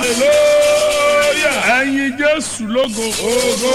hallelujah. ẹ̀yin jésù lógo Ogo.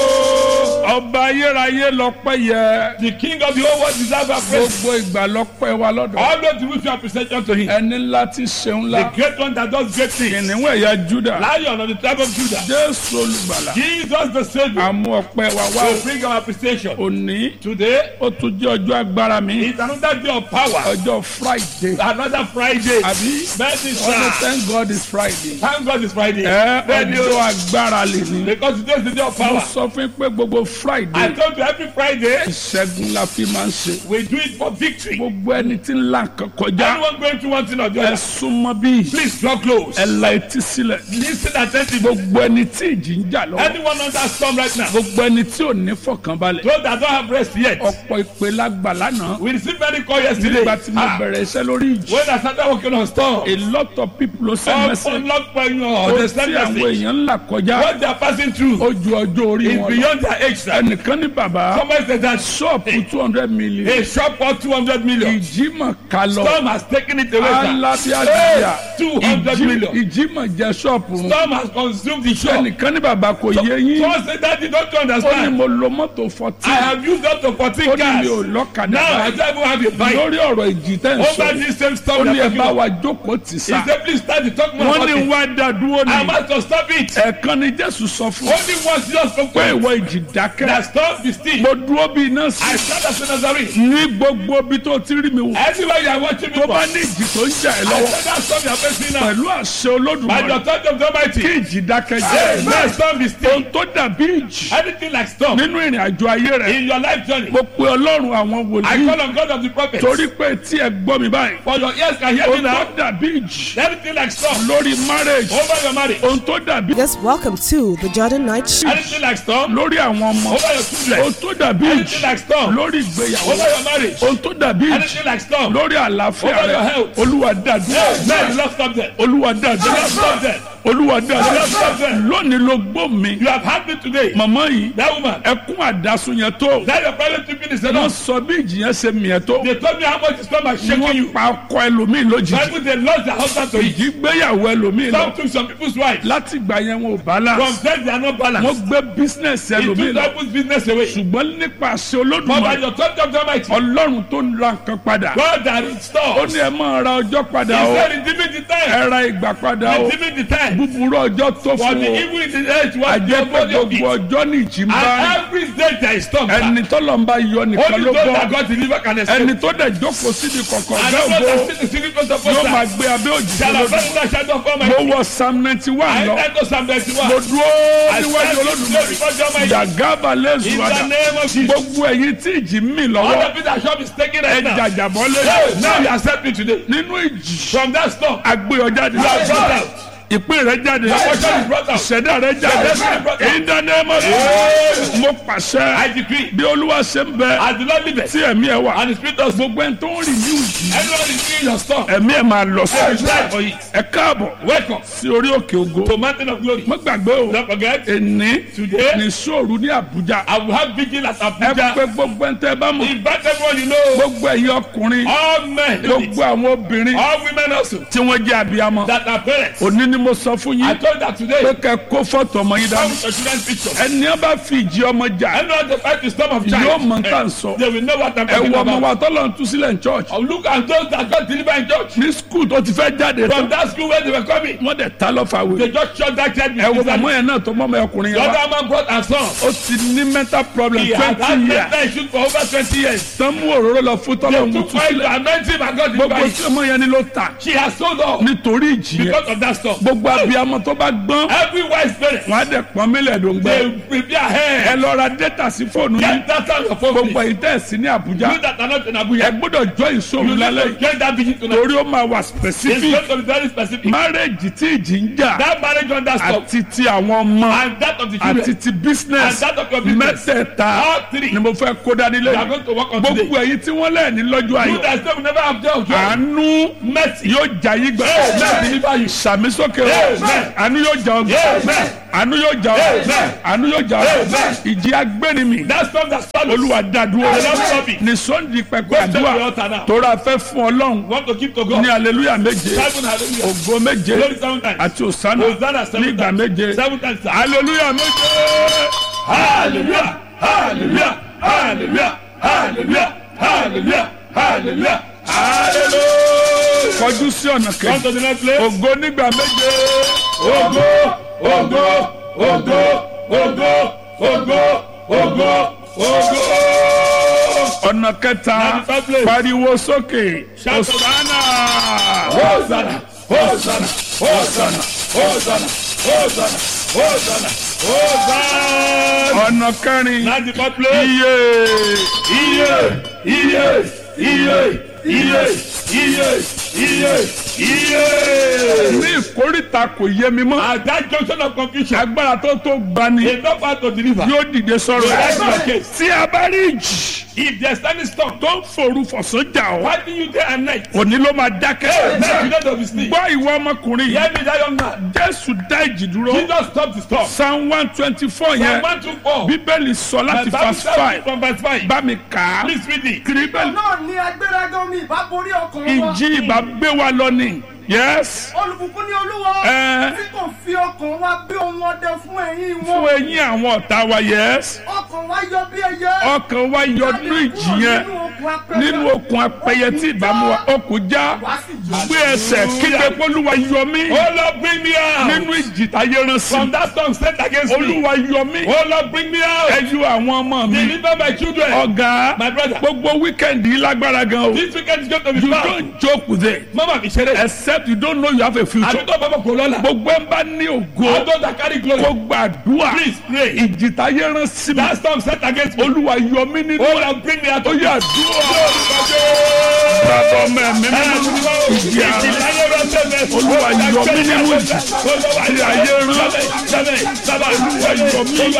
ọba ayérayé lọ́pẹ́ yẹ The king of the whole world deserves our praise. gbogbo ìgbà lọ́pẹ́ wa lọ́dọ̀ Always we show appreciation to him. ẹni ńlá ti ṣeun The ńlá great one that does great things. kìnìún ẹ̀yà juda Lion of the tribe of Judah. jésù olùgbàlà Jesus the Savior. àmú ọpẹ́ wa wá will bring our appreciation. òní Today ó tún jẹ́ ọjọ́ agbára mi is another day of power. ọjọ́ friday Another Friday. àbí Mercy, ọdún sir. thank god is friday Thank God it's Friday. ẹ Bẹ́ẹ̀ni ọjọ́ o. agbára lè ní Because today is the day of mo power. sọ fún yín pé gbogbo I friday told you every Friday ìṣẹ́gun la fi máa ń ṣe we do it for victory. gbogbo ẹni tí ń là nǹkan kọjá Anyone going through one thing or the ẹ other, súnmọ́ bí please draw close. ẹ la etí sílẹ̀ Listen attentively. gbogbo ẹni tí ìjì ń jà lọ́wọ́ Anyone under storm right now, gbogbo ẹni tí ò ní fọkànbalẹ̀ those that don't have rest yet, ọ̀pọ̀ ìpè lágbà lánàá we received many call yesterday. nígbà tí mo Ah, bẹ̀rẹ̀ iṣẹ́ lórí ìjì when I started working on storm, a lot of people ló send all message unlocked you ó understand tí àwọn message. èèyàn ń là kọjá What they are passing through ó ju ọjọ́ orí is wọn lọ beyond their age. sir. ẹnìkan ní bàbá Somebody said that ṣọ́ọ̀pù two hundred million a shop worth 200 million. ìjímọ̀ ká lọ Storm has taken it away. sir. alábíàdìyà Two hundred million. ìjímọ̀ jẹ́ ṣọ́ọ̀pù run Storm has consumed the shop. ẹnìkan ní bàbá kò yé yín Someone said that you don't ó ní understand. mo lo mọ́tò I fourteen have used up to 14 ó ní mi ò cars. lọ́kadà Now I báyìí don't even have a bike. lórí ọ̀rọ̀ ìjì tẹ́ ń Over sọ this same ó storm ní ẹ that bá you wa jókòó tì He sá said, please start to talk more wọ́n about ní it. wá dá dúró I ní must to stop it. ẹ̀ẹ̀kan ni jésù sọ fún Only once just spoke pé to ìwọ it. ìjì dákẹ́ That storm be still. mo dúró bí iná sí I stand as a Nazarene. ní gbogbo ibi tó ti rí mi wò Anywhere you are watching me tó from, bá I ní ìjì tó ń jà ẹ́ said lọ́wọ́ that storm you are facing now. pẹ̀lú àṣẹ By the olódùmarè authority of the kí Almighty. ìjì dákẹ́ Hey, jẹ́ That storm be still. ohun tó dàbí ìjì Anything like storm nínú ìrìn àjò ayé rẹ̀ in your life journey. mo pe ọlọ́run àwọn I wòlíì call on God of the prophets. torí pé tí ẹ gbọ́ mi báyìí For your ears can hear me ohun tó now. dàbí ìjì Anything like storm lórí marriage over your marriage. ohun tó dàbí Yes, welcome to the Jordan Night Show. Anything like storm lórí àwọn ọmọ over your children. ohun tó dàbí Anything ìjì like storm lórí ìgbéyàwó over your marriage. ohun tó dàbí ìjì Anything like storm. lórí àlàáfíà Over your rẹ health. olúwa dàdúrà Hey, man, you love stop them. olúwa You dàdúrà love stop them. olúwa dàdúrà Love stop them. lónìí ló gbó mi You have had me today. màmá yìí That woman. ẹkún àdásùn yẹn tó That your private people is wọ́n enough. sọ bí ìjì yẹn ṣe mìíràn tó They told me how much the storm has shaken wọ́n you. pa ọkọ ẹlòmíì lójijì Bible they lost their husband to it. ìjì gbéyàwó ẹlòmíì lọ Some took some people's wives. láti ìgbà yẹn wọn ò From balance them they are not wọ́n balanced. gbé bísínẹ́sì He ẹlòmíì took lọ people's business away. ṣùgbọ́n nípa àṣẹ But by olódùmarè the authority of the Almighty, ọlọ́run tó ń ra nǹkan padà God that ó restores. ní ẹ máa ra ọjọ́ He padà o said redeeming the time. ẹ ra ìgbà padà o Redeeming the time. búburú ọjọ́ tó For fún the o evil in the age was the àjẹpẹ́ body of gbogbo it. ọjọ́ ní ìjì ń bá rìn And every day there is storm. sir. ẹni tọ́lọ̀ ń bá yọ nìkan Only ló those that bọ́ God deliver can escape. ẹni tó dẹ̀ jókòó síbi kọ̀ọ̀kan And ọ̀gá those ògo that see the secret of the yóò máa poster. gbé abẹ́ òjì Shall lọ́dún. have the shadow of mo Almighty. wọ psalm ninety one I lọ enter Psalm 91. mo dúró I níwájú stand olódùmarè before the Almighty. yàgàbà In lẹ́sùwàdà the name of Jesus. gbogbo ẹ̀yin tí ìjì ń mì All lọ́wọ́ the people that shop is taking ẹ right now. jàjàbọ́ Hey, lẹ́yìn now you accept me today. nínú ìjì From that storm, agbé ọjà you are brought jáde out. ìpín rẹ jáde Your portion is brought out. ìṣẹ̀dá rẹ jáde in the name of Jesus mo pàṣẹ I decree, bí olúwa ṣe ń bẹ as the Lord liveth, tí ẹ̀mí ẹ̀ wà and the Spirit of gbogbo ẹni tó ń rìn ní ìjì anyone is seeing your storm, ẹ̀mí ẹ̀ máa lọ I sí pray for it. ẹ káàbọ̀ Welcome sí orí òkè ògo to Mountain of Glory. mo gbàgbé o Don't forget, èní today ní sóòrù ní àbújá I will have vigil at ẹ Abuja. pé gbogbo ẹni tẹ́ bá mọ̀ Invite everyone you know, gbogbo ẹ̀yin ọkùnrin all men, gbogbo àwọn obìnrin all women also, tí wọ́n jẹ́ abiyamọ that are parents. òní ni mo sọ fún I yín told that today, pé kẹ́ kó fọ́tò ọmọ yín come dání with your children's picture. ẹni ẹ bá fi ìjì ọmọ jà Anyone that fight the storm of yóò child, mọ nǹkan sọ they will know what I'm ẹ talking wọ ọmọ about. wa tọ́lọ̀ ń tú sílẹ̀ ní church Oh, look at those that got delivered in church. ní school tó ti fẹ́ jáde From tán that school where they were coming, wọ́n dẹ̀ ta lọ́fà wò they just shot that child. ẹ wo with his màmá hand. yẹn náà tó mọ́ ọmọ ọkùnrin The yẹn wá other man brought her son. ó ti ní mental problem He had had twenty years mental issues for over 20 years. tán mú òróró lọ fún tọ́lọ̀ ń They tú took oil to sílẹ̀ anoint him and got gbogbo delivered. tí ọmọ yẹn ni ló ta She has sold all nítorí ìjì yẹn because of that stuff. gbogbo abiyamọ tó bá gbọ́n Every wise parent, wọn á dẹ̀ pọ́n mílẹ̀ dòǹgbẹ́ they prepare ẹ hair. lọ ra data sí fóònù yín Get that on your phone. gbogbo please. èyí tẹ̀ sí ní àbújá You that are not in ẹ Abuja, gbọ́dọ̀ jọ ìṣòro you need lálẹ́ to yìí get that vigil tonight. torí ó máa wà It's specific going to be very specific. márẹ́jì tí ìjì ń jà That marriage under stop àti ti àwọn ọmọ and that of the àti children ti business and that of your business. mẹ́tẹ̀ẹ̀ta All three. ni mo fẹ́ kó dání We are lẹ́yìn going to work on today. gbogbo èyí tí wọ́n lẹ́ẹ̀ni lọ́jọ́ You ayọ̀ that say we never have joy of joy. àánú Mercy. yóò jà yí gbà Hey, mercy deliver you. sàmì sókè sókè o àánú yóò jà ọgbà àánú yóò jà ọgbà àánú yóò jà ọgbà ìjì agbẹ́nimi That storm that swallows. olúwa dádúró The Lord stop it. ní sọ́ndì pẹpẹ Go straight to the àdúrà altar now. tóra fẹ́ fún ọlọ́run Want to keep to God. ní aleluya méje Seven hallelujah. ògo méje Glory seven times. àti òsánà Hosanna seven nígbà times. méje Seven times. sir. aleluya méje Hallelujah. Hallelujah. Hallelujah. Hallelujah. Hallelujah. Hallelujah. Hallelujah. kọjú sí ọ̀nà Come kejì to the next place. ògo nígbà méje Ogo, ogo, ogo, ogo, ogo, ogo, ogo. ọ̀nà kẹta Ninety-five place. pariwo sókè Shout òsánà Hosanna, Hosanna, Hosanna, Hosanna, Hosanna, Hosanna, Hosanna. ọ̀nà kẹrin Ninety-four place. iye Iye, iye, iye, iye, iye, iye, iye. ní ìkórìtà kò yé mi mọ́ At that junction of confusion, agbára tó tó gbani enough how to deliver. yóò dìde sọ̀rọ̀ That's my case. tí a bá rí ìjì If there's any storm tó ń forú fọ̀sán jà ọ́ fighting you day and night, òní ló máa dákẹ́ let you know to be sleep. gbọ́ ìwọ ọmọkùnrin Hear yìí me, that young man. jésù dá ìjì dúró Jesus stop the storm. psalm one twenty four From yẹn one to four. bíbélì sọ My láti Bible verse says five from verse five. bá mi kà á Please read it. kìrìbẹ́lì náà ni agbéraga omi ìbá borí ọkàn wa. ìjì ìbá gbé wa lọ ni yes olùbùkún ní olúwa Ẹ. tí kò fi ọkàn wa bí ohun ọdẹ fún ẹ̀yìn fún wọn. eyín àwọn ọ̀tá wa yes ọkàn wa yọ bí ẹyẹ. ọkàn wa yọ nínú ìjì yẹn nínú okùn apẹyẹ tí ìbámu wa okùn já wá sí jù. gbé ẹsẹ̀ kígbe pólúwa yọ mí Oh Lord, bring me out. nínú ìjì táyé rán sí From that storm sent against me. olúwa yọ mí Oh Lord, bring me out. ẹ yọ àwọn ọmọ mi Deliver my children. ọ̀gá My brother. gbogbo wíkẹ̀ndì yìí lágbára gan o This weekend is going to be you fun. don't joke with it Mama mi ṣeré. except you don't know you have a future Àdúgbò bàbá kò lọ́la. gbogbo ẹ̀ ń bá ní ògo Àdúgbò that carry glory. kó gbàdúrà Please pray. ìjì táyé rán sí mi That storm sent against me. olúwa yọ mí nínú Oh Lord, bring me out. ó yà dúrà bàbá ọmọ ẹ̀mí mímú ìjì àrùn Olúwa yọ mí nínú ìjì tí ayé rán olúwa yọ mí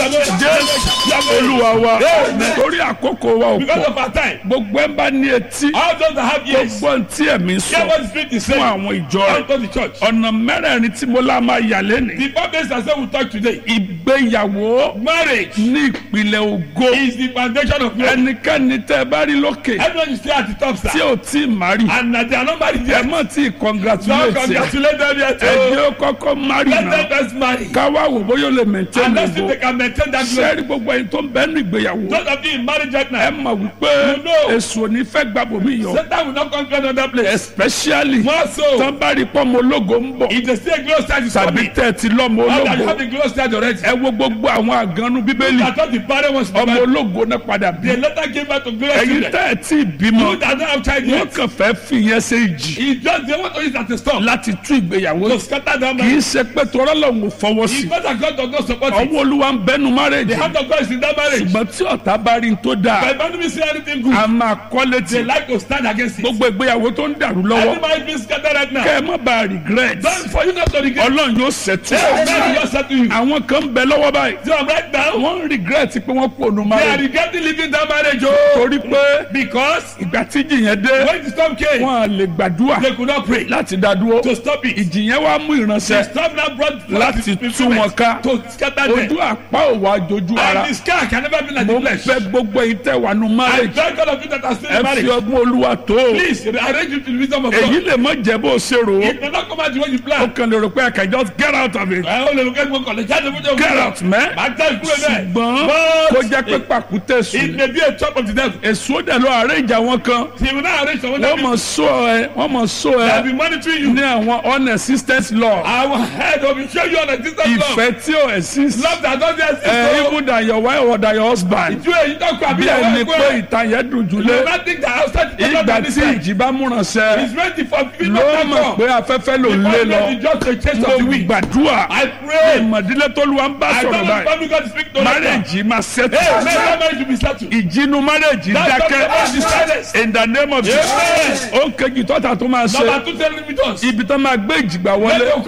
jésù olúwa wa torí àkókò wa ò Because pọ̀ of our time. gbogbo ẹ̀ ń bá ní etí All those that have ears. gbogbo ẹ̀ tí ẹ̀mí Hear sọ what the Spirit is fún saying. àwọn ìjọ Come rẹ̀ to the church. ọ̀nà mẹ́rẹ̀ẹ̀rin tí mo lá máa yà lẹ́nìí The four days I said we talk today. ìgbéyàwó Marriage ní ìpìlẹ̀ ògo is the foundation of marriage. ẹnikẹ́ni tẹ́ ẹ bá rí lókè Everyone is still at the top, tí sir. ò tí ì má rí And uh, they are not married ẹ yet. mọ̀ tí ì Don't congratulate ẹ congratulate them yet. ẹ oh. jẹ́ ó kọ́kọ́ má rí Let náà them first marry. káwá wò bóyá ó lè maintain And let's see if ògo they can maintain that glory. sẹ́ẹ̀rí gbogbo ẹni tó ń bẹ́ẹ̀ ní ìgbéyàwó Those of you in marriage right ẹ now, mọ̀ wípé You know. èso ò ní fẹ́ gbàbọ̀ mí yọ Satan will not conquer another place. especially More so, tán bá rí pọ́nmọ ológo ń bọ̀ if they see a glorious child is tàbí coming, tẹ́ ẹ ti lọ́mọ or that you ológo have the glorious child already, ẹ wo gbogbo àwọn àgànnú bíbélì that's what the parent wants to ọmọ marry. ológo náà padà bí They later gave birth to glorious ẹ̀yin children. tẹ́ ẹ tí ì bímọ You that don't have child wọ́n yet, kàn fẹ́ fìyẹn ṣe ìjì it's just they want to use it as a stop láti tú ìgbéyàwó to scatter them. kì í ṣe pé tọ́rọ́ lòun ò fọwọ́ sí It's not that God does not support it. ọwọ́ olúwa ń bẹnu márèjì The hand of God is in that marriage. ṣùgbọ́n tí ọ̀tá bá rí n tó dáa But if enemy see anything good, a máa kọ́ létí they like to stand against it. gbogbo ìgbéyàwó tó ń dàrú lọ́wọ́ Everybody being scattered right now. kẹ́ ẹ má bàa regret Don't for you not to regret. ọlọ́run yóò ṣètò God will just say to you. àwọn kan ń bẹ lọ́wọ́ báyìí So right now, wọ́n ń regret pé wọ́n kú ònú they are márèjì regretting leaving that marriage. Oh, torí pé because ìgbà tí ìjì yẹn dé when the storm came, wọ́n á lè gbàdúrà they could not pray láti dá dúró to stop it. ìjì yẹn wá mú The ìránṣẹ́ storm now brought láti tú wọn ká to scatter ojú them. àpá òwò àjòjú ara And the sky can never be like mo the flesh. fẹ́ gbogbo èyí tẹ́ wà nù I márèjì thank God of you that are still ẹ in fi marriage. ọgbọ́n olúwa tó o Please arrange you to the wisdom of èyí God. lè mọ jẹ bó o ṣe rò ó It may not come out the way you ó plan. kàn lè rò pé I can just get out of it Ẹ ó lè lókè gbogbo kọ̀lẹ̀ jáde fún jẹun. get out mẹ́ Màá já ìkúrò bẹ́ẹ̀. ṣùgbọ́n kó But jẹ́ pé pàkúté it sùn may be a chop of the devil. èso dẹ̀ lọ àárẹ̀ ìjà wọn kan He will not arrange someone wọ́n that mọ̀ sọ ẹ wọ́n mọ̀ sọ will ẹ be monitoring you. ní àwọn unexistent law Our head will show you on a distant love. ìfẹ́ tí ò exist Love that doesn't exist. ẹ oh. even than your wife or than your husband Ìjú èyí tó kọ àbí bí ìyàwó ẹni ẹ̀kọ́ pé ẹ̀. ìtàn yẹn dùn You jùlé not think that outside the ìgbà tí ìjì bá múrànṣẹ́ He's ready for people ló to mọ̀ pé afẹ́fẹ́ ló ń lé lọ Because just a chest mo of the weak. gbàdúrà I pray. ìmọ̀dílé tó lu wa ń bá I sọ̀rọ̀ don't know báyìí if God speak to you. márèjì máa Hey, ṣètò may that marriage be settled. ìjínú márèjì That's not the dákẹ́ silence. in the name of Amen. Jesus ó ń kejì tọ́ta tó máa Number ṣe two, tell me with us. ibi tó máa gbé ìjìgbà Let wọlé them come to with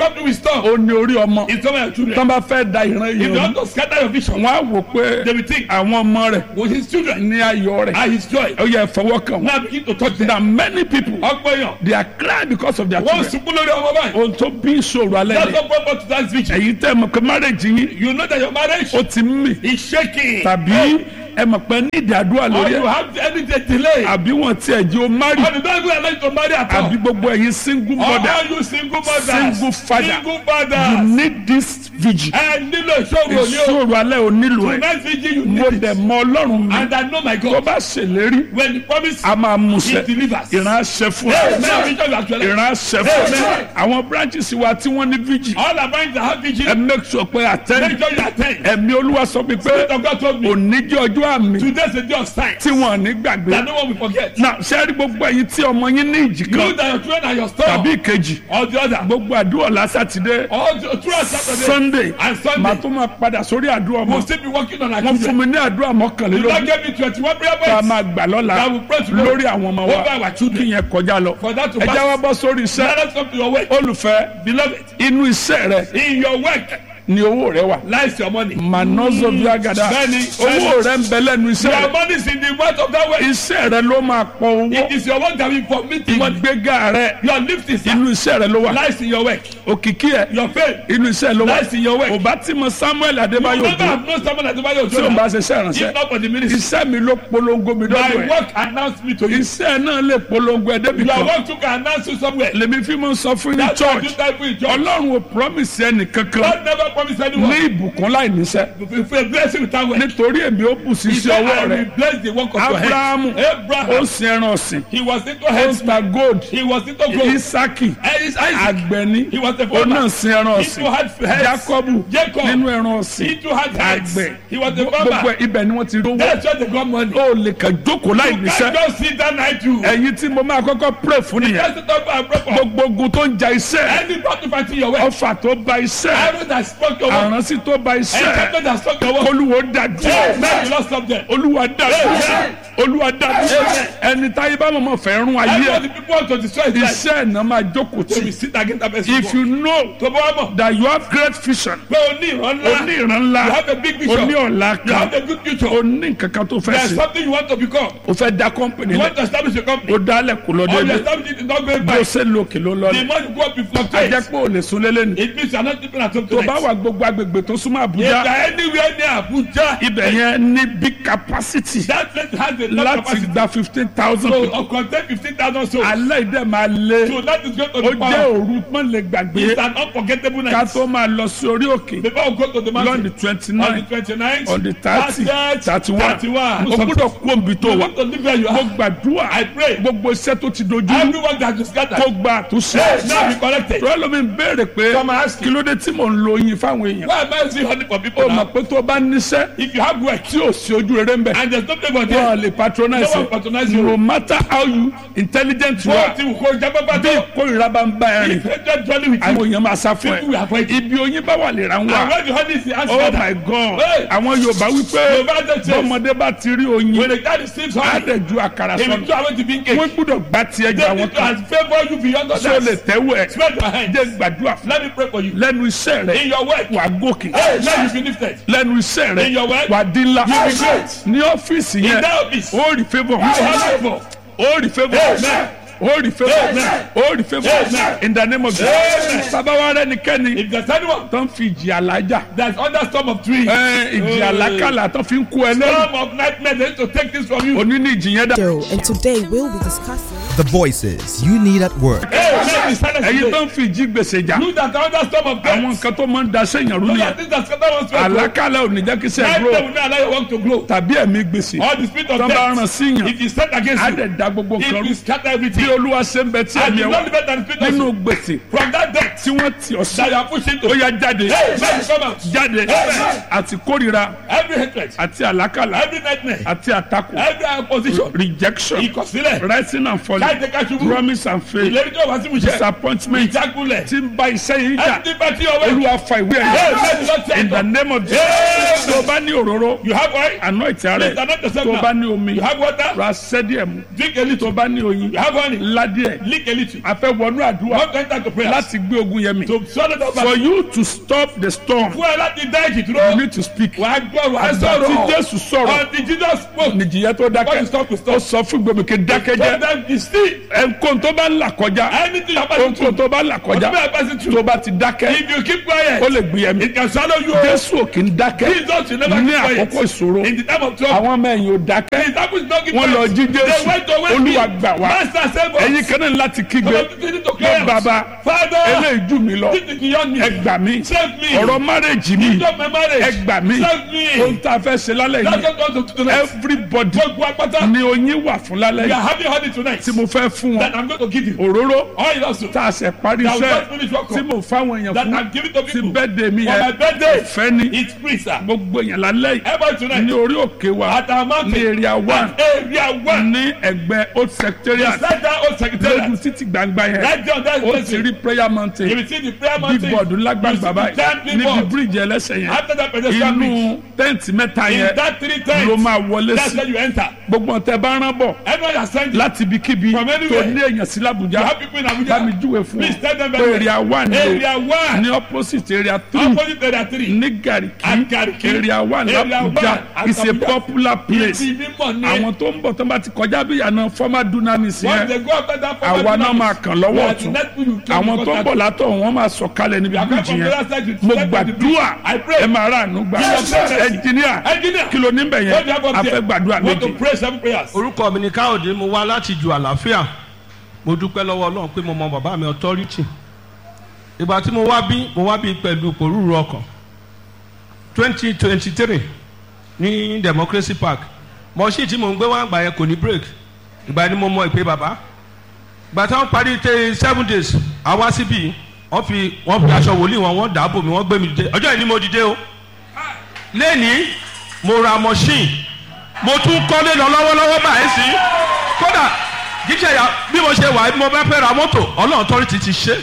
wisdom ó ní orí ọmọ is some of your children. tán bá fẹ́ da ìran If you yìí want to scatter your vision, wọ́n á wò pé they will think àwọn ọmọ rẹ̀ with his children ní ayọ̀ rẹ̀ and his joy. ó yẹ fọwọ́ kàn wọ́n. Now begin to touch them. that many people Ọgbọ́n èèyàn. they are crying because of their Wọ́n children. sunkún lórí ọmọ báyìí. ohun tó bí ìṣòro alẹ́ That's ni not proper to that vision. èyí tẹ́ mọ̀ pé marriage yín You know that your marriage ó ti ń mì is shaking. tàbí ẹ mọ̀ pé ní ìdádúrà Or lórí you ẹ̀ have any delay. àbí wọn tiẹ̀ jẹ́ o marry Or you don't even allow you to marry at all. àbí gbogbo ẹ̀yin single Or mother all you single mothers. Single father. Single you fathers. need this vigil Ẹ nílò ìṣòro ní o. ìṣòro alẹ́ ò nílò ẹ̀ Tonight vigil you mo need dẹ̀ it. mọ ọlọ́run mi And I know my tó God. bá ṣèlérí When he promise a máa mú he ṣẹ delivers. ìran aṣẹ fún Hey, ẹ now vision you actually. ìran aṣẹ fún ẹ Amen. àwọn branches wa tí wọ́n ní vigil All about the have vigil. ẹ make sure pé attend Make sure you attend. ẹ̀mí olúwa sọ mi pé Spirit of God told me. òní jẹ́ ọjọ́ àmì Today is a day of signs. tí wọ́n ní gbàgbé That no one will forget. náà ṣe rí gbogbo ẹ̀yin tí ọmọ yín ní ìjì You kan that your children are your store. tàbí ìkejì Or the other. gbogbo àdúrà lásàtìdé All the, throughout Saturday. sunday And Sunday. màá tún máa padà sórí àdúrà We'll ọmọ still be working on our wọ́n fún children. mi ní àdúrà You don't mọ́kànlélógún give me twenty-one prayer tá a points. máa gbà lọ́la That will pray to God. lórí àwọn ọmọ wa Over our children. kí yẹn kọjá lọ For that to ẹ pass. já wa bọ́ sórí iṣẹ́ Let us come to your work. olùfẹ́ Beloved, inú iṣẹ́ rẹ in your work ni owó rẹ wà lies your money. manozo viagada Bẹ́ẹ̀ni, owó rẹ ń bẹ lẹ́nu iṣẹ́ Your rẹ money is in the mouth of that work. iṣẹ́ rẹ ló máa pọ̀ owó It is your work that will permit the money. ìgbéga rẹ Your lift is inú iṣẹ́ rẹ ló wà lies in your work. òkìkí ẹ Your faith inú iṣẹ́ ló wà lies in your work. kò bá tí mo samuel You adébáyò never dùn have known someone that Adebayo tí o bá Ojola. ṣe iṣẹ́ ìránṣẹ́ If not for the ministry. iṣẹ́ mi ló polongo mi My dọ́dọ̀ ẹ̀ work announced me to you. iṣẹ́ náà lè polongo ẹ̀ débi Your kan work took an announce you somewhere. lèmi fi mọ sọ fún ní That's why you church type in church. ọlọ́run ò promise ẹnì kankan God never promised ní anyone. ìbùkún láì níṣẹ́ If you bless you without work. nítorí èmi ó bù sí He iṣẹ́ said, ọwọ́ I rẹ will bless the work of your abrahamu hands. ó Abraham. sin ẹran ọ̀sìn He was into ó ń heads. ta gold He was into gold. isaki And it's Isaac. àgbẹ̀ni He was a ó náà farmer. sin ẹran He ọ̀sìn too had heads. jacobu Jacob. nínú ẹran ọ̀sìn He too had heads. àgbẹ̀ He was a gbogbo farmer. ẹ̀ ibẹ̀ ni wọ́n ti rówó That's why they got money. ó lè kàn jókòó láì You níṣẹ́ can't just sit down and do. ẹ̀yin tí mo máa kọ́kọ́ pray fún nìyẹn Just sit up and broke up. gbogbo ogun tó ń ja iṣẹ́ Any battle fighting your way. ọfà tó ba iṣẹ́ Everyone that spoke your word. àránsí tó ba iṣẹ́ Everyone that spoke your word. olúwo dájú Hey, man, you lost something. olúwa dájú olúwa dájú ẹni táyé bá mọ̀mọ́ fẹ́ rún ayé Everyone ẹ̀ the people want to destroy his life. iṣẹ́ ẹ̀ náà máa jókòó So we tì sit against that person. if you know tó bá wà mọ̀. that you have great vision pé o ní ìran ńlá. o ní ìran ńlá You have a big o vision. ní ọ̀la You have kan a good future. o ní nǹkan kan tó fẹ́ There's ṣe something you want to become. o fẹ́ da company You lẹ̀ want to establish a company. o dálẹ̀ kò lọ Or you déédéé establish it is not going bí o back. ṣe lòkè ló lọ The lẹ̀ more you go up, you a fluctuate. jẹ́ pé o lè sun lélẹ̀ ni It means you are not sleeping at home tó bá tonight. wà gbogbo agbègbè tó súnmọ́ If you àbújá are anywhere near Abuja, ibẹ̀ yẹn ní big capacity that place has a lot of láti capacity. gba fifteen thousand So, people of contain fifteen thousand souls. alẹ́ ìdẹ́ máa lé So that is going to ó be jẹ́ power. òru pọ́n lè gbàgbé It's an unforgettable ká night. tó máa lọ sí orí òkè Before we go to the lọ́n mountain. di twenty On the nine twenty-ninth. on the thirty thirty one thirty-one. o gbọ́dọ̀ kú òbí tó You wà want to live where you mo are. gbàdúrà I pray. gbogbo iṣẹ́ tó ti dojú rú Everyone that is scattered. kó gba àtúnṣe Hey, now be corrected. tọ́lá lómi ń béèrè pé Come and ask kí ló dé tí mò ń lo oyin fáwọn èèyàn Why am I using honey for people ó mọ̀ now? pé tó bá níṣẹ́ If you have work tí ò sí ojú rere ń bẹ̀ and there's no favor wọ́n there, lè patronize No one patronize you. no matter how you intelligent you wọ́n are ti wù kó jábọ́bá bí tó. ìkórìíra bá ń bá ẹ rìn If hatred dwelling with you, àwọn èèyàn máa sá fún people will ẹ avoid you. ibi oyin bá wà lè ra ń And wà when the honey is the answer, oh my god Hey. àwọn yorùbá wípé Yorùbá dey chase. bọ́mọdé bá ti rí when oyin the guy receives á honey, dẹ̀ ju àkàrà he will sọnù throw away the bean cake. wọ́n gbúdọ̀ gbá tiẹ̀ jù They àwọn need to kan has favour you beyond tí o lè others. tẹ́wọ́ ẹ̀ Spread your hands. jẹ́ gbàdúrà fún Let me pray for you. lẹ́nu iṣẹ́ rẹ̀ In your work, wà gòkè hey, let you be lifted. lẹ́nu iṣẹ́ rẹ̀ In your work, wà dín ńlá you be great. ní ọ́fíìsì In yẹn that office, you ó rí favour have favour. ó rí favour Amen. ó rí favour Amen. ó rí favour Amen. in the name of Amen. Jesus sábàwá rẹ nìkẹ́ni If there's anyone tó ń fi ìjì àlájà that's under storm of trees, ẹ, ìjì Hey. àlákàlà tó fi ń kú ẹ lẹ́rù storm of nightmare, they need to take this from you. òní ní ìjì yẹn dá Show, and today we'll be discussing The voices you need at work. Hey, let me silence ẹ̀yin tó today. ń fi ìjì gbèsè jà You that are under storm of àwọn death, nǹkan tó máa ń daṣẹ́ yàn rú those nìyẹn are things that scatter one's faith. àlákàlà ò ní jẹ́ kí sẹ́ẹ̀ Nightmare dúró will not allow your work to grow. tàbí ẹ̀mí gbèsè All the spirit of tó bá ràn death, sí yàn if you stand against á you, dẹ̀ da gbogbo it nǹkan rú will scatter bí everything. olúwa ṣe ń bẹ tí And ẹ̀mí you ẹ̀ know wá the better than spirit of nínú sin. gbèsè From that death tí wọ́n ti that ọ̀sán you are pushing to. ó yá jáde Hey, let it come out. jáde Amen. àti kórìíra Every hatred, àti àlákàlà every nightmare, àti àtakò every opposition, rejection ìkọ̀sílẹ̀, rising and falling láì jẹ́ ká ṣubú promise and faith ìlérí tó wá sí mu ṣe disappointment ìjákulẹ̀ tí ń bá iṣẹ́ yìí jà ẹni bá tí ọwọ́ olúwa fa ìwé Yes, ẹ̀yẹ in the name of Jesus tó bá ní òróró you have oil anoint rẹ Please anoint yourself tó now. bá ní omi you have water ra sẹ́díẹ̀ mu drink a little tó bá ní oyin you have honey ládìẹ̀ lick a little a fẹ́ wọnú àdúrà one enter to prayer láti gbé ogun yẹn mi to swallow the for back you to stop the storm fún ẹ láti dá ìjì you dúró need to speak wà á gbọ́ wà á àgbà tí sọ̀rọ̀ Jésù sọ̀rọ̀ until Jesus spoke nìjìyẹ tó What dákẹ́ is stop to stop? ó sọ fún gbèmíkè dákẹ́jẹ́ sometimes you still ẹnkóhun tó bá ń là kọjá anything you are passing ohunkóhun through tó bá ń là kọjá whatever you are passing through tó bá ti dákẹ́ if you keep quiet ó lè gbìyànjú it can swallow you Jésù ò kì í dákẹ́ Jesus will never ní keep quiet àkókò ìṣòro in the time of trouble àwọn ọmọ ẹ̀yìn ò dákẹ́ the disciples no keep wọ́n lọ quiet jí they Jésù went to wait Olúwa gbà wá master save us ẹ̀yin kan náà láti kígbe Somebody need to lọ cry out. bàbá father eléyìí jù mí lọ this is beyond me ẹ gbà mí save me ọ̀rọ̀ márèjì mi stop my ẹ marriage gbà mí save me ohun tá a fẹ́ ṣe lálẹ́ that's yìí what God to tonight everybody gbogbo agbata ni oyin wà fún lálẹ́ we are yìí having honey tonight tí mo fẹ́ fún that wọn I'm going to give you òróró oil also tá a ṣe parí that will iṣẹ́ just finish work tí mo fáwọn èèyàn that fún I'm giving to ti people bẹ́ẹ̀dẹ̀ mi for my yẹn birthday ìfẹ́ ni it's free sir gbogbo èèyàn lálẹ́ yìí everybody tonight ní orí òkè wa at our mountain ní area one at area one ní ẹgbẹ́ old secretariat beside that old lójú secretariat títì gbangba yẹn right there on that ó ti place rí prayer you mountain will see the prayer big mountain board lágbàgbà báyìí giant níbi billboard. bíríìjì ẹlẹ́sẹ̀ yẹn after that pedestrian bridge inú tẹ́ǹtì mẹ́ta in yẹn that three ló times máa wọlé that's sí where you enter gbogbo ọ̀tẹ̀ bá rán bọ̀ everyone you are sending láti ibikíbi From tó anywhere. ní èèyàn sí you làbújá have people in bá mi Abuja júwe fún please tell them ọ very pé area one ni area o one ní opposite area three opposite area three ní Garki At Garki. area one Area làbújá one at is a Abuja. popular place ibi mímọ̀ ni àwọn tó ń bọ̀ tó bá ti kọjá bí ìyànà former dunamis once yẹn they go after that former àwa náà dynamics, máa kàn lọ́wọ́ we are the ọ̀tún next people you kill àwọn because tó ń that- bọ̀ látọ̀ wọ́n máa sọ kalẹ̀ níbi come bíríjì from the yẹn other side to mo step on the bridge. gbàdúrà I pray. ẹ máa rà àánú gbà Yes, sir. ẹnjìníà Engineer. kí ló níbẹ̀ What do you yẹn have up a there? fẹ́ gbàdúrà want to méjì pray seven prayers orúkọ mi ni káyọ̀dé mo wá láti ju àlàáfíà mo dúpẹ́ lọ́wọ́ ọlọ́run pé mo mọ bàbá mi authority ìgbà tí mo wá bí mo wá bí pẹ̀lú pòrúurú ọkàn twenty twenty three ní democracy park mọ̀ọ́sì tí mo ń gbé wá àgbà yẹn kò ní break ìgbà ni mo mọ ìpè bàbá ìgbà táwọn parí tẹ seven days àwa síbí wọ́n fi wọ́n fi aṣọ wòlíì wọn wọ́n dàbò mi wọ́n gbé mi dìde ọjọ́ yìí ni mo dìde o lẹ́ni mo ra machine mo tún kọ́lé lọ lọ́wọ́lọ́wọ́ báyìí sí kódà jíjẹ ya bí mo ṣe wà bí mo bá fẹ́ ra mọ́tò ọlọ́run tọ́rí ti ti ṣe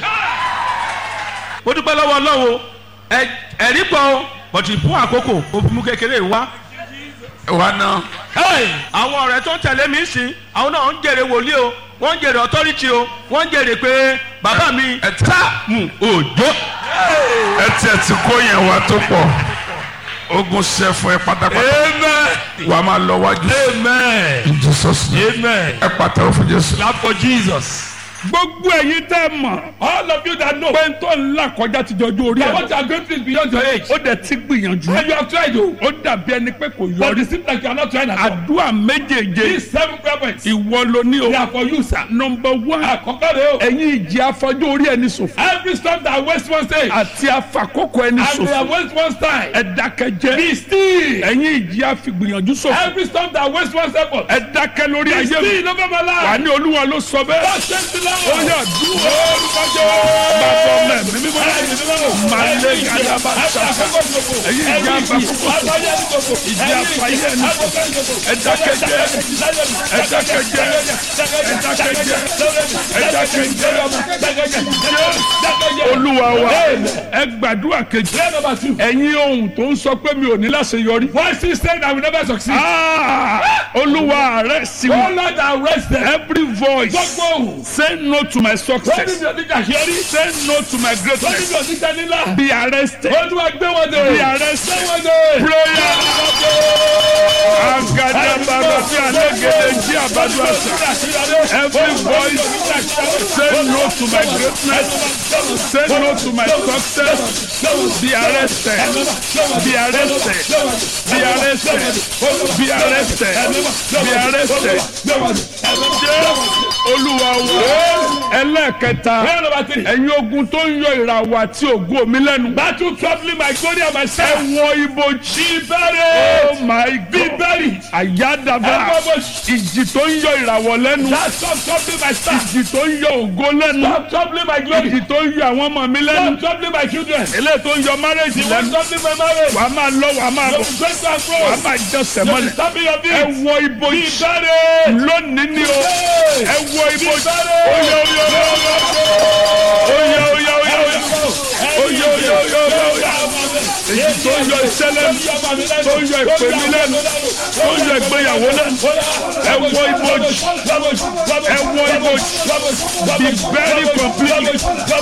mo dúpẹ́ lọ́wọ́ ọlọ́run ẹ- ẹ̀rí pọ̀ o bọ̀tì fún àkókò òfin kékeré wá wa náà Hey, àwọn ọ̀rẹ́ tó ń tẹ̀lé mi sí àwọn náà ń jèrè wòlíì o wọ́n ń jèrè authority o wọ́n ń jèrè pé bàbá mi tá mú òjò. ẹ tiẹ̀ ti kó yẹn wá tó pọ̀ ogun ṣe fún ẹ pátápátá amen wà á máa lọ wájú amen in Jesus name amen ẹ pàtàkì fún Jésù. clap for Jesus gbogbo ẹ̀yin tẹ́ mọ̀ all of you that know pé n tó ń là kọjá ti jọjú orí that ẹ̀ what you are going through is beyond your age ó dẹ̀ ti gbìyànjú and you have tried o ó dàbí ẹni pé kò but yọrí it seems like you are not trying at all àdúrà méjèèjé these seven prayer points ìwọ ló ní o they are for you sir nọmba one àkọ́kọ́ rẹ o ẹ̀yin ìjì afọjú orí ẹni ṣòfò every storm that waste one stage àti afakókò ẹni and they are ṣòfò waste one time ẹ dákẹ́jẹ́ be still ẹ̀yin ìjì afigbìyànjú ṣòfò every storm that waste one effort ẹ dákẹ́ lórí be ayé mi still over my wà life ní olúwa ló sọ bẹ́ẹ̀ God send the ó Lord yà dúró orúkọ jẹ́ bàbá mẹ́mí mímọ́ Malé Gadaba Saka. Ẹ̀yin ìjà àfàkókò. Ìjà àfàyè ẹni ṣòfò. Ẹ dákẹ́jẹ́. Ẹ dákẹ́jẹ́. Ẹ dákẹ́jẹ́. Ẹ dákẹ́jẹ́. olúwa wa ẹ gbàdúrà kejì Prayer number two. ẹ̀yin ohun tó ń sọ pé mi ò ní láṣeyọrí. Voices saying I will never succeed. Ah, olúwa rẹ sí Oh wọn Lord, arrest them. every voice Gbogbo ohun. say no to my Wọ́n ní success mi ò ní kà ṣe rí. say no to my Wọ́n ní greatness mi ò ní tẹ́ nílá. be arrested Olúwa gbé wọn dé. be arrested Gbé wọn dé. prayer agadabara sí alégede jí àbájọ àṣà every voice say no to my greatness say no to my success be arrested be arrested be arrested be arrested be arrested jẹ́ olúwa wo ẹlẹ́ẹ̀kẹta Prayer number three. ẹ̀yin ogun tó ń yọ ìràwọ̀ àti ògo mi lẹ́nu. Battle troubling my glory and my ẹ self. wọ ibojì. Be buried. oh my Be god. buried. àyádàbà Ẹ wọ ibojì. ìjì tó ń yọ ìràwọ̀ lẹ́nu. That stop troubling my staff. ìjì tó ń yọ ògo lẹ́nu. Stop troubling my glory. ìjì tó ń yọ àwọn ọmọ mi lẹ́nu. Stop troubling my children. eléyìí tó ń yọ márẹ́jì The one lẹ́nu. troubling my marriage. wàá máa lọ wàá máa The bọ̀. one to and wàá fro. máa jọsẹ̀ The mọ́lẹ̀. stabbing of ẹ this. wọ Be ibojì. buried. lónìí ni o. Hey. ẹ wọ Be ibojì. buried. oyè oyè oyè oyè oyè oyè oyè oyè oyè oyè oyè oyè èyí tó ń yọ iṣẹ́ lẹ́nu tó ń yọ ìpè mi lẹ́nu tó ń yọ ìgbéyàwó lẹ́nu ẹ wọ ibojì ẹ wọ ibojì be very complete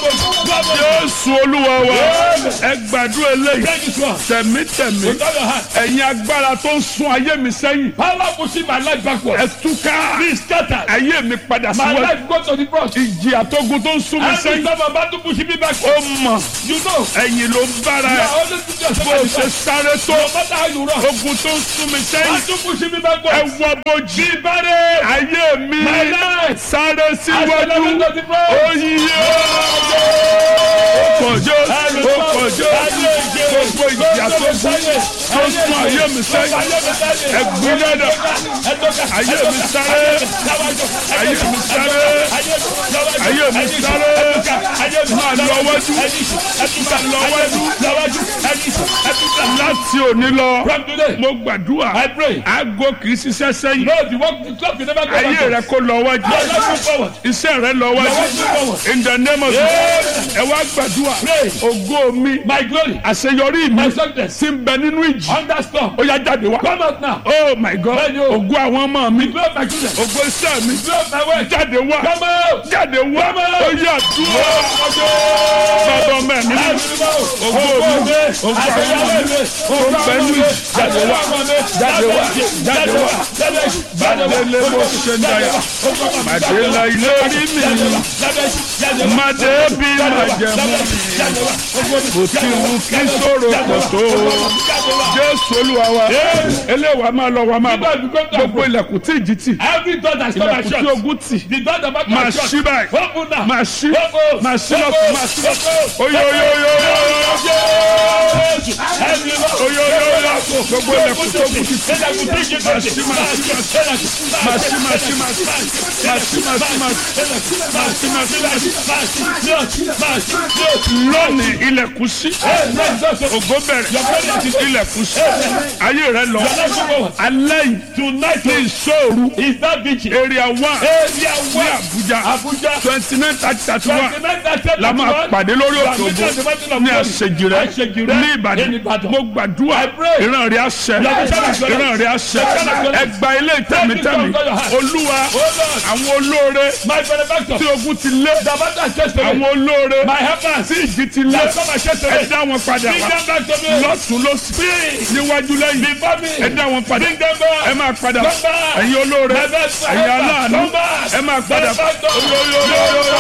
Jésù Olúwa wa ẹ gbàdúrà eléyìí tẹ̀mítẹ̀mí ẹ̀yin agbára tó ń sún ayé mi sẹ́yìn Power pushing my life backward. ẹ túká Be scattered. ayé mi padà My síwájú life go to the cross. ìjì àtógun tó ń sún mi Every sẹ́yìn time I'm about to push me back, ó mọ̀ you know. ẹ̀yìn ló ń bára You ẹ̀ are always putting yourself bó o at the ṣe back. sáré tó No matter how you run. ogun tó ń sún mi sẹ́yìn Battle pushing me ẹ backwards. wọ bojì ayé mi My life. sáré síwájú Accelerate to the cross. oyè ó kọjọ ó kọjọ gbogbo ìjì àtógun tó ń sún ayé mi sẹ́yìn ẹgbẹ́lẹ́dà ayé mi sáré ayé mi sáré ayé mi sáré máa lọ wájú máa lọ wájú láti òní lọ From today, mo gbàdúrà I pray. aago kì í ṣiṣẹ́ sẹ́yìn No, the work, the clock will never go ayé rẹ backwards. kó lọ wájú Your life move forward. iṣẹ́ rẹ lọ Your wájú life move forward. in the name of Jesus ẹ wá gbàdúrà Pray. ògo mi My glory, àṣeyọrí mi my success, ti ń bẹ nínú ìjì under storm. ó yá jáde wá Come out now. oh my god Bẹ́ẹ̀ni o. ògo àwọn ọmọ mi Glory of my children. ògo iṣẹ́ mi Glory of my wife. jáde wá Come out. jáde wá ó yá dúró bàbá ọmọ mi ògo mi ògo àwọn ọmọ mi ó ń bẹ nínú ìjì jáde wá jáde wá jáde wá bàdélé bó ṣe ń dayà bàdélé ilé rí mi màdé bí màjẹmú kò tí wù kí sòrò kò tó jésù olúwa wa eléwà máa lọ wa máa bọ gbogbo ilẹ̀kùn tí ìjì tì Every door that's come and ilẹ̀kùn tí shut. ogun tì The door that back máa and shut. ṣí báyìí Open now. máa ṣí Open. máa ṣí lọ́kùn máa ṣí lọ́kùn oyo oyo oyo oyo oyo oyo gbogbo ilẹ̀kùn tó kù tì tì máa ṣí máa ṣí máa ṣí máa ṣí máa ṣí máa ṣí máa ṣí máa ṣí máa ṣí máa ṣí lónìí ilẹ̀kùn ṣí ògo bẹ̀rẹ̀ ilẹ̀kùn ṣí ayé rẹ lọ alẹ́ yìí tonight ní ìṣòro Is that vigil? area one Area ní one. Abuja Abuja. twenty nine thirty thirty one Twenty-nine, thirty, la máa thirty-one. pàdé lórí òkè Gbàgbé ògo the mountain of ní glory. àṣejìrẹ́ Àṣejìrẹ́ ní ní Ìbàdàn Ìbàdàn. mo gbàdúrà I pray. ìran rẹ̀ àṣẹ Your vision is correct. ìran rẹ̀ àṣẹ Your vision is correct. ẹgbà ilé ìtẹ̀mítẹ̀mí Take it from your heart. olúwa Oh Lord. àwọn olóore My benefactor. tí ogun ti lé The battle has chased away. àwọn olóore My helpers. tí ìjì ti lé That come and chase ẹ away. dá wọn padà Bring wá them back to me. lọ́tún lọ́sí níwájú lẹ́yìn Before me. ẹ dá wọn padà Bring them back. ẹ máa padà Come back. ẹ̀yin olóore My best ẹ̀yin helper. aláàánú Come back. ẹ máa padà Benefactor.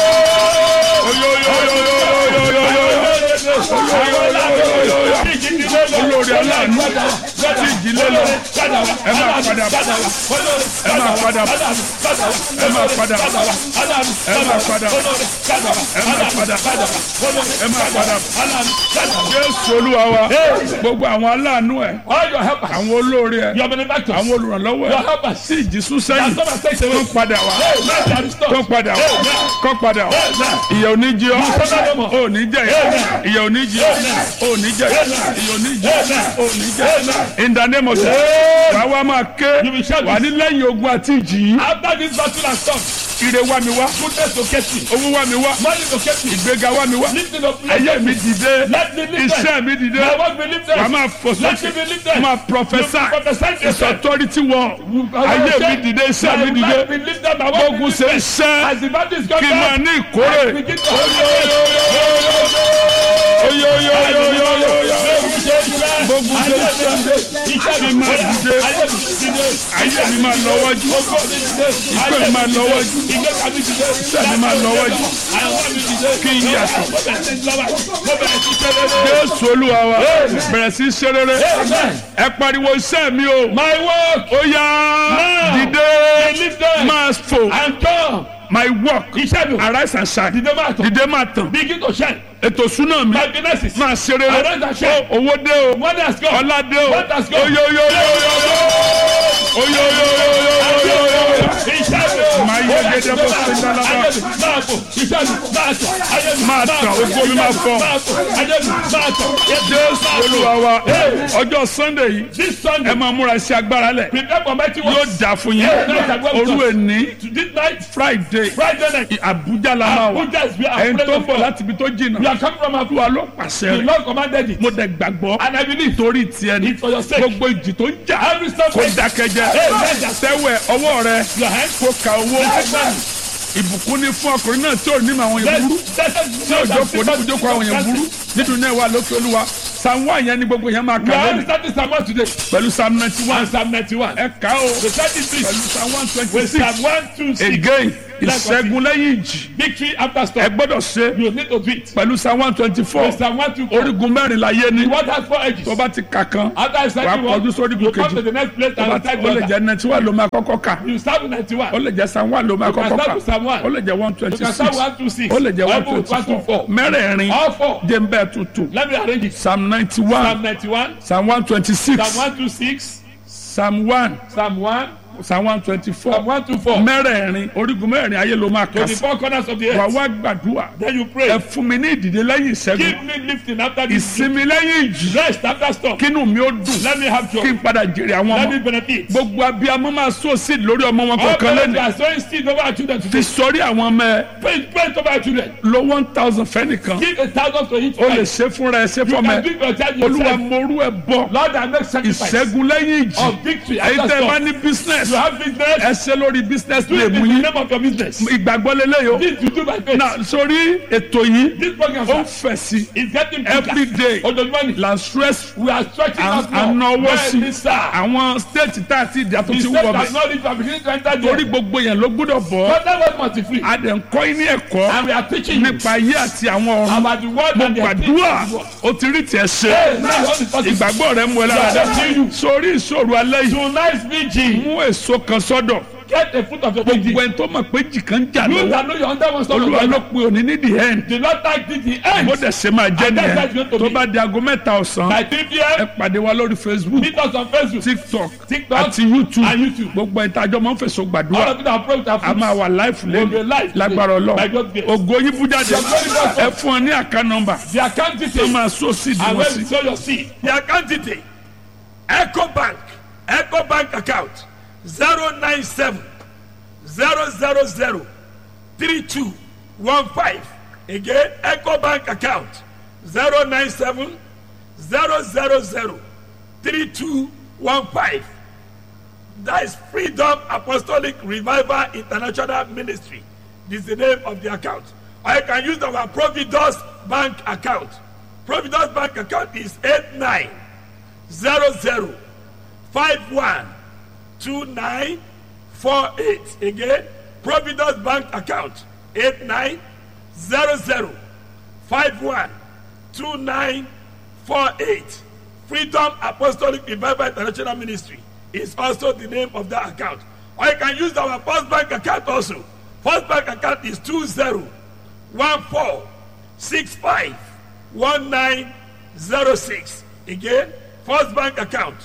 olórí aláàánú tí ìdílé lọ ẹ máa padà bọ̀ ẹ máa padà bọ̀ ẹ máa padà bọ̀ ẹ máa padà bọ̀ ẹ máa padà bọ̀ ẹ máa padà bọ̀ jésù olúwa wa gbogbo àwọn aláàánú ẹ All your helpers. àwọn olórí ẹ Your benefactors. àwọn olùrànlọ́wọ́ Your ẹ helpers. tí ìjì sún That sẹ́yìn come and take tó away. ń padà wá Hey, man, they are restored. kọ́ padà wá kọ́ padà wá ìyà ò ní jẹ ọ́ ò ní jẹ yà ìyà ò ní jẹ ọ́ ò ní jẹ yà ìyà ò ní jẹ ọ́ ò ní jẹ yà in the name of Jesus wà á wá máa ké You will shout wà ní lẹ́yìn ogun àti ìjì yìí After this battle has come, ire wá mi wá goodness to get me. owó wá mi wá Money to get me. ìgbéga wá mi wá Lifting up. ayé mi dìde Let me lift them. iṣẹ́ mi dìde My work be lifted. wà á máa fò Let sókè me be lifted. wà á máa You prophesy prophesy it's yourself. authority wọ ayé mi dìde iṣẹ́ mi My dìde life be lifted. My work be gbógun ṣe lifted. ń ṣẹ́ As the battle is kí n máa coming, ní ìkórè. begin to gbogbo ṣe ń ṣe kí n máa dìde ayé mi máa lọ wájú ìpè mi máa lọ wájú iṣẹ́ mi máa lọ wájú kí n yàtọ̀ jésù olúwa wa bẹ̀rẹ̀ sí í ṣe rere ẹ pariwo iṣẹ́ mi o My work ó yá dìde máa fò and come my work Iṣẹ́ mi. arise and shine Dìde máa tàn. dìde máa tàn Begin to shine. ètò súná mi My businesses. máa ṣe rere Arise and shine. O- owó dé o Money has come. ọlá dé o What has come? oyoyoyoyoyoyoyoyoyoyoyoyo Máa Máa yẹ gẹ́gẹ́ bó ṣe ń dáná bá. Máa fò, iṣẹ́ mi, máa tàn, ayé mi, Máa tàn, ògo mi máa fọ́. Máa fò, ayé mi, máa tàn, jésù olúwa wa ọjọ́ sunday yìí This Sunday, ẹ máa múra sí agbára lẹ̀ prepare for mighty yóò works. dà fún yín Yeah, yeah, yeah. òru èní This night, friday Friday night, abuja la máa wà Abuja is where I'm ẹni tó praying ń bọ̀ for. láti ibi tó We jìnnà are coming from Abuja. olúwa ló pàṣẹ The rẹ̀ Lord commanded it. mo dẹ̀ gbàgbọ́ And I believe torí tiẹ̀ ni it's for your sake. gbogbo ìjì tó ń jà Every step kó dákẹ́jẹ́ sẹ́wẹ̀ ọwọ́ rẹ Your hand. kó ka owó ìbùkún ni fún ọkùnrin náà tí ò ní màwọn yẹn burú tí ò jókòó ní ibùjókòó àwọn yẹn burú nínú náà wà lókè olúwa psalm one yẹn ni gbogbo yẹn máa We kà are lónìí starting Psalm 1 today. pẹ̀lú psalm ninety one And Psalm 91. ẹ kà ó The 33. pẹ̀lú psalm one twenty With six Psalm 1, 2, 6. again ìṣẹ́gun lẹ́yìn ìjì Victory after ẹ storm. gbọ́dọ̀ ṣe You need to do it. pẹ̀lú psalm one twenty four With Psalm 1, 2, 4. orígun mẹ́rin láyé ni What has four edges? tó bá ti kà kan After I said wàá you want, kọjú sórí you ìgò come to kejì the next place tó bá and ti type ó lè water. jẹ́ ninety one ló máa kọ́kọ́ kà You start with 91. ó lè jẹ́ psalm one ló máa You can kọ́kọ́ start kà with Psalm one. ó lè jẹ́ one You twenty can six start 1, 2, 6. ó lè jẹ́ one Or twenty 1, 2, four 4. mẹ́rẹ̀ẹ̀rin All four. jẹ́ ń bẹ́ẹ̀ tuntun Let me arrange it. psalm ninety Psalm one 91. psalm one twenty six Psalm 126. psalm one Psalm 1. psalm one twenty four Psalm 124. mẹ́rẹ̀ẹ̀rin orígun mẹ́rẹ̀ẹ̀rin ayé ló máa To kà the sí four corners of the wà earth. wá gbàdúrà Then you ẹ pray. fún mi ní ìdìde lẹ́yìn ìṣẹ́gun Give me lifting after this. ìsinmi lẹ́yìn ìjì Rest after storm. kínú mi ó dùn Let me have kí joy. n padà jèrè àwọn Let me ọmọ benefit. gbogbo abiyamọ máa sọ sí lórí ọmọ wọn All kọ̀ọ̀kan parents lẹ́nu are sowing seed over our children fi today. sọrí àwọn ọmọ ẹ Pray, pray over our children. lo one thousand fẹ́nìkan Give a thousand to each o lè child. ṣe fúnra ẹ ṣe You fọmọ can ẹ give your child olúwa yourself. morú ẹ bọ Lord, I make sacrifice ìṣẹ́gun lẹ́yìn ìjì of victory èyí after tẹ́ ẹ bá storm. ní business You have business. ẹ ṣe lórí business Do lè it mú in the yín name of your business. ìgbàgbọ́ lélẹ́yìí o This you do by faith. na sórí ètò yìí This program ó ń sir, fẹ̀ sí is getting bigger. every day Ojoojúmọ́ ni. la stress We are stretching out more. ànáwó sí Bẹ́ẹ̀ni sá. àwọn state tá a ti dà tó The ti state wọ̀ has bẹ̀ not reached. We are beginning to enter torí there. gbogbo yẹn ló gbọ́dọ̀ bọ̀ But that was must be free. a dẹ̀ ń kọ́ yín ní ẹ̀kọ́ And we are teaching you nípa ayé àti àwọn ọ̀run about the word mo and the gbàdúrà o ti rí tiẹ̀ ṣe ìgbàgbọ́ rẹ mú ẹ lára dá sórí ìṣòro alẹ́ yìí Tonight's vigil. mú èso kan sọ́dọ̀ Get a fruit of your gbogbo body. ẹni tó mọ̀ pé jì kan jà You lọ́wọ́ that know your under one stop. olúwa ló pe òní ní the end The Lord thank thee the end. bó dẹ̀ ṣe máa jẹ́ And that's how it's nìyẹn going to tó be. bá di aago mẹ́ta ọ̀sán By 3 ẹ p.m. pàdé wa lórí facebook Meet us on Facebook. tiktok TikTok àti youtube and YouTube. gbogbo ẹni tájọ́ máa ń fèsò All gbàdúrà of you that pray with our a máa fruits. wà láìfù We'll be lẹ́nu live today. lágbára By ọlọ́run God's grace. ògo yín bú jáde Your glory goes ẹ fún ọ ní àká nọmbà The account tó details. máa sọ sí And ìdíwọ́ when sí. you sow your seed. The account detail. Echo Bank. Echo Bank account. 097 000 3215. Again, Echo Bank account. 097 000 3215. That is Freedom Apostolic Revival International Ministry. This is the name of the account. Or you can use our Providus Bank account. Providus Bank account is 8900512948. Again, Providus Bank account 8900512948. Freedom Apostolic Revival International Ministry is also the name of that account. Or you can use our First Bank account also. First Bank account is 2014651906. Again, First Bank account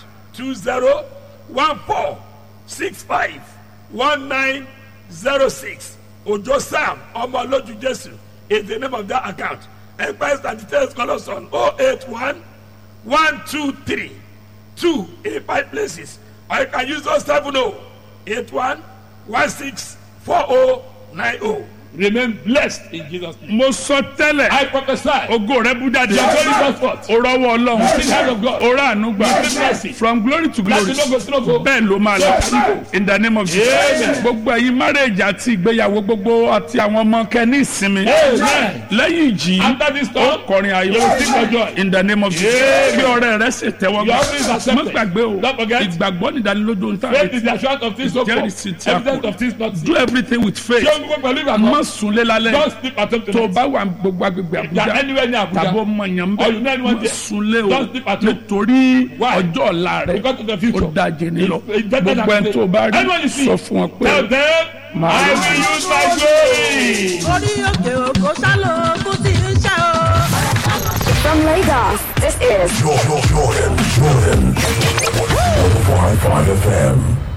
2014651906. Ojo Sam Omoloju Jesu is the name of that account. Enquiries and details call us on 081 one two three two in five places or you can use those seven oh eight one one six four oh nine oh remain blessed in jesus name. mo sọ tẹ́lẹ̀ i prophesy ògo rẹ bú jáde your glory goes forth o rọwọ́ ọlọ́run the hand of god o rà àánú gbà Receive mercy. from glory to glory láti lógo sí lógo bẹ́ẹ̀ ló máa lọ in the name of jesus Amen. gbogbo ẹ̀yin marriage àti ìgbéyàwó gbogbo àti àwọn ọmọ kẹ́ ní ìsinmi amen lẹ́yìn ìjì after this ó storm kọrin ayọ̀ you will sing for joy in the name of jesus bí ọ̀rẹ́ rẹ ṣe tẹ́wọ́ Your gbà offering is accepted. má gbàgbé o Don't forget. ìgbàgbọ́ nìdánilójú ń tàn faith is the assurance of things hoped Jerry for Cynthia evidence Kuro. of things not seen. do everything with faith ṣé o ń gbọ́ pẹ̀lú ìgbàgbọ́ má má sunlé lálẹ́ Don't sleep at home tó o tonight. bá wà gbogbo agbègbè If you are Àbújá anywhere near tàbí Abuja, ọmọ yẹn ń Or you know bẹ anyone má there. sunlé o Don't sleep at home. nítorí Why? ọjọ́ ọ̀la rẹ because of the future. ó dájé ní lọ It's- it's better than gbogbo ẹni today. tó o bá rí Anyone you see, sọ fún ọ Tell pé them, Màá I lọ. will use my glory. orí òkè òkò sálọ kó tí ń ṣe o. From Lagos, this is Jordan, Jordan, Jordan. 105.5 FM.